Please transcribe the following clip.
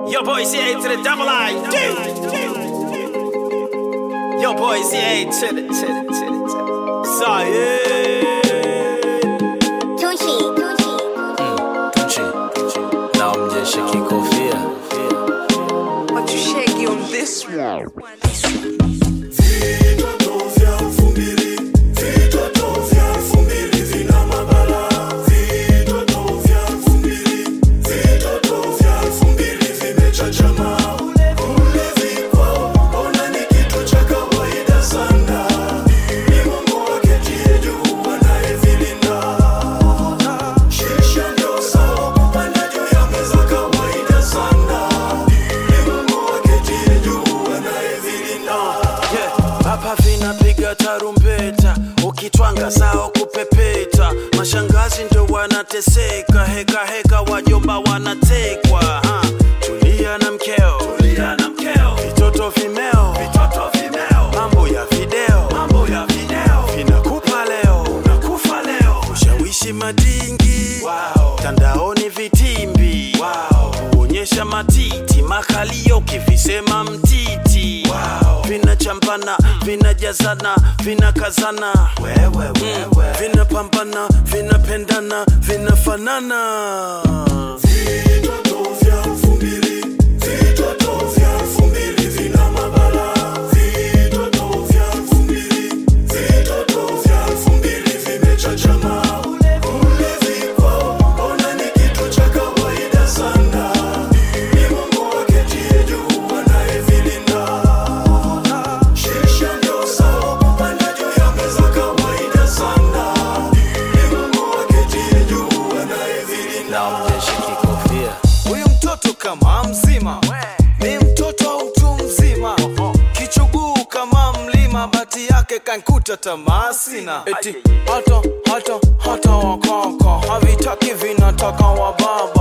Yo, boy, CA to the double I. Yo, boy, CA to the, to the, to the, to the. Sorry. Tunchi, Tunchi. Tunchi, na mjeshe kikofia But you shaky on this one. yeah. Hapa vinapiga tarumbeta, ukitwanga sao kupepeta, mashangazi ndio wanateseka, heka heka, wajomba wanatekwa. ha. Tulia na mkeo, tulia na mkeo, vitoto vimeo, vitoto vimeo, mambo ya video, mambo ya video, vinakupa leo, unakufa leo, ushawishi madingi, wow. tandaoni vitimbi, wow. kuonyesha matiti, makalio kivisema mtiti, wow. vinachampana, vinajazana, vinakazana, wewe, wewe. vinapambana, vinapendana, vinafanana na mjeshe kikofia huyu mtoto kama mzima ni mtoto au mtu mzima kichuguu kama mlima bati yake kankuta tamaa sina eti hata hata hata wakaka havitaki vinataka wababa